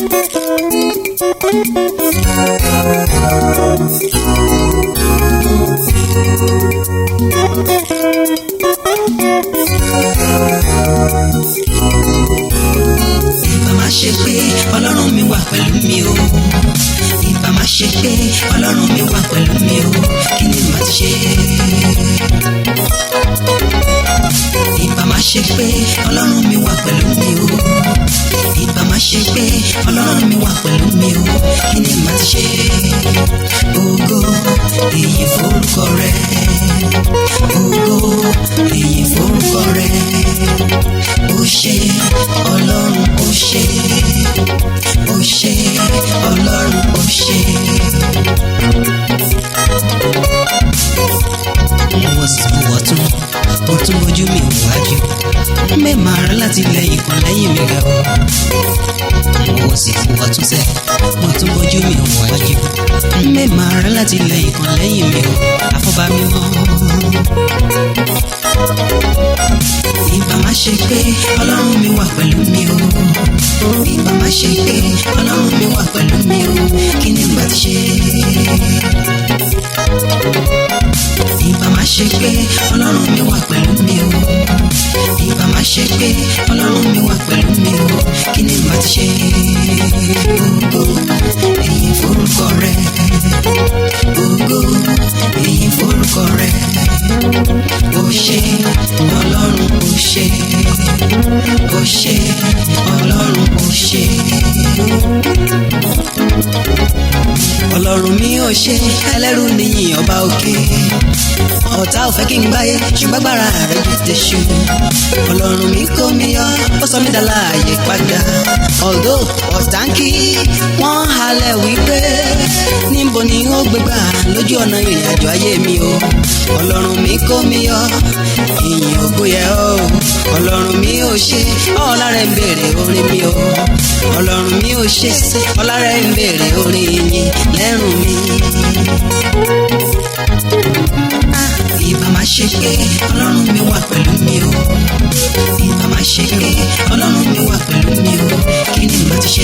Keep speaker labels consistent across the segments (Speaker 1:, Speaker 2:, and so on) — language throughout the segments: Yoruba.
Speaker 1: ìbá má ṣe pé ọlọ́run mi wà pẹ̀lú mi o ìbá má ṣe pé ọlọ́run mi wà pẹ̀lú mi o kí ni màá ti ṣe. ìbá má ṣe pé ọlọ́run mi wà pẹ̀lú mi o ìbá má ṣe pé ọlọ́run mi wà pẹ̀lú mi o kí ni màá ti ṣe. ògo èyí forúkọ rẹ ògo èyí forúkọ rẹ ó ṣé ọlọ́run ó ṣé ó ṣé ọlọ́run ó ṣé. mo sì wọ̀ tún mo tún ojú mi wájú mẹ́ẹ̀mà rẹ láti lẹ́yìn kan lẹ́yìn mi ga o mo sì wọ̀ tún sẹ́ mo tún ojú mi wájú mẹ́ẹ̀mà rẹ láti lẹ́yìn kan lẹ́yìn mi o àfọ̀bá mi mọ́ ìbá má ṣe pé ọlọ́run mi wà pẹ̀lú mi o ìbá má ṣe pé ọlọ́run mi wà pẹ̀lú mi o kí ni bá ti ṣe. ìbá má ṣe pé ọlọ́run mi wà pẹ̀lú mi o ìbá má ṣe pé ọlọ́run mi wà pẹ̀lú mi o kí ni bá ti ṣe. ògo èyí forúkọ rẹ ògo èyí forúkọ rẹ ó ṣé ọlọ́run ó ṣé ó ṣé ọlọ́run ó ṣé. ọlọ́run mi ò ṣe ẹlẹ́rù níyìn ọba òkè ọ̀tá ò fẹ́ kí n gbáyé ṣùgbọ́n agbára rẹ̀ ju tẹ̀sù ọlọ́run mi kó mi yọ ó sọ mí dá láàyè padà although ọ̀tá ń kí wọ́n halẹ̀ wípé níbo ni ó gbégbá lójú ọ̀nà ìrìn àjò ayé mi o ọlọ́run mi kó mi yọ ìyìn ògo yẹ ọ́ ọlọ́run mi ò ṣe ọ̀la rẹ̀ ń béèrè orin mi o ọlọ́run mi ò ṣe ọ̀la rẹ̀ ń béèrè orin yìnyín lẹ́rùn mi. ìbá má ṣe pé ọlọ́run mi wà pẹ̀lú mi o ìbá má ṣe pé ọlọ́run mi wà pẹ̀lú mi o kí ni màá ti ṣe.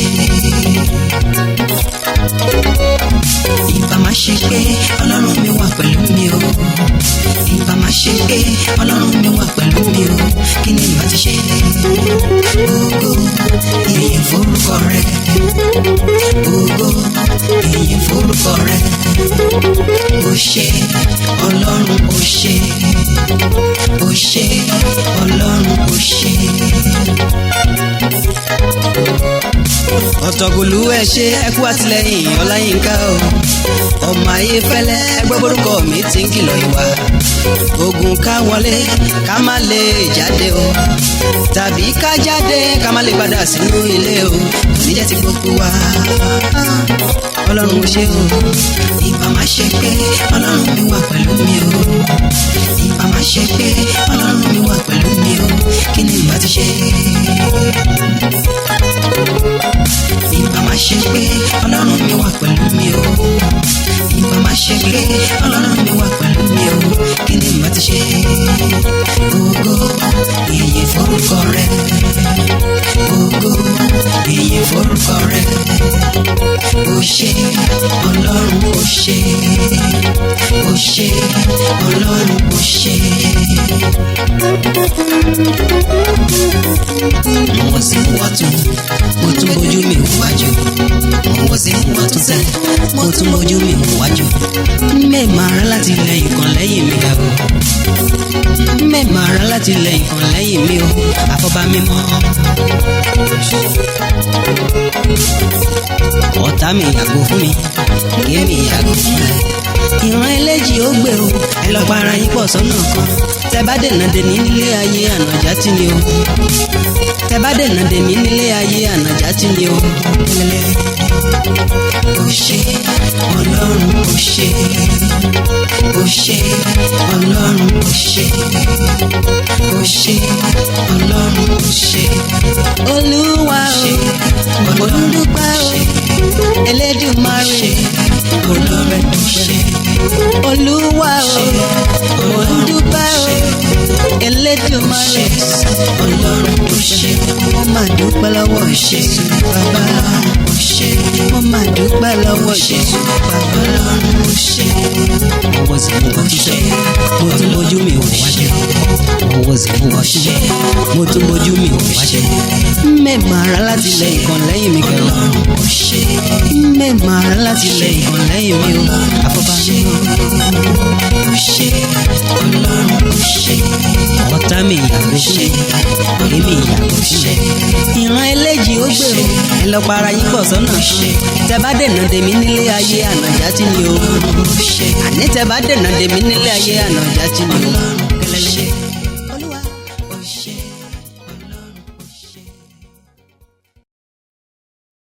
Speaker 1: ìbá má ṣe pé ọlọ́run mi wà pẹ̀lú mi o ìbá má ṣe pé ọlọ́run mi wà pẹ̀lú mi o kí ni màá ti ṣe. ògo ìyìn forúkọ rẹ ògo ìyìn forúkọ rẹ ó ṣé ọlọ́run ó ṣé ó ṣé ọlọ́run ó ṣé. ọ̀tọ̀gùlù ẹ ṣe ẹkú àtìlẹ́yìn ọláyínká o ọmọ ayé fẹ́lẹ́ ẹgbẹ́ borúkọ mi ti ń kìlọ̀ ìwà ogun ká wọlé ká má lè jáde o tàbí ká jáde ká má lè padà sínú ilé o kò ní jẹ́ ti gbogbo wa ọlọ́run ò ṣe o ìbá má ṣe pé ọlọ́run mi wà pẹ̀lú mi o ìbá má ṣe pé ọlọ́run mi wà pẹ̀lú mi o kí ni ìbá ti ṣe. ìbá má ṣe pé ọlọ́run mi wà pẹ̀lú mi o ìbá má ṣe pé ọlọ́run mi wà pẹ̀lú mi o kí ni ìbá ti ṣe. ògo ìyìn forúkọ rẹ ògo ìyìn forúkọ rẹ ó ṣé ọlọ́run ó ṣé ó ṣé ọlọ́run ó ṣé. mo sì ń wọ́tún mo tún bójú mi wájú mo sì ń wọ́tún sẹ́ mo tún bójú mi wájú. mẹ́ẹ̀mà ara láti lẹ́yìn kan lẹ́yìn mi ga o mẹ́ẹ̀mà ara láti lẹ́yìn kan lẹ́yìn mi o àfọ̀bá mi mọ́ ọ̀tá mi yàgò fún mi kémi yàgò fún ẹ. ìran eléjì ó gbèrò ẹ lọ para yín pọ̀ sọ́nà kan tẹ bá dènà dèmí nílé ayé ànàjà tí ni o tẹ bá dènà dèmí nílé ayé ànàjà tí ni o. ó ṣé ọlọ́run ó ṣé ó ṣé ọlọ́run ó ṣé ó ṣé ọlọ́run ó ṣé. olúwa o mo dúpẹ́ o elédùmarè olóore ó ṣé. olúwa o mo dúpẹ́ o elédùmarè
Speaker 2: ọlọ́run ó ṣe
Speaker 1: mo máa dúpẹ́ lọ́wọ́ ṣe bàbá ṣe mo máa dúpẹ́ lọ́wọ́ ṣe bàbá ṣe.
Speaker 2: ọwọ́ sì mú wọ́n ṣe mo tún bójú mi ò wá ṣe ọwọ́ sì mú wọ́n ṣe mo tún bójú mi ò wá ṣe.
Speaker 1: mẹ́ẹ̀mà ara láti lẹ ìkan lẹ́yìn mi kẹlẹ́ ṣe mẹ́ẹ̀mà ara láti lẹ ìkan lẹ́yìn mi o àfọ́bá mi o ṣe ọlọ́run ṣe
Speaker 2: ọ̀tá mi ìyàgò fún mi èmi ìyàgò fún mi.
Speaker 1: ìran eléjì ó gbèrò ẹ lọ para yín pọ̀ sọ́nà tẹ bá dènà dèmí nílé ayé ànàjà tí ni o àní tẹ bá dènà dèmí nílé ayé ànàjà tí ni o.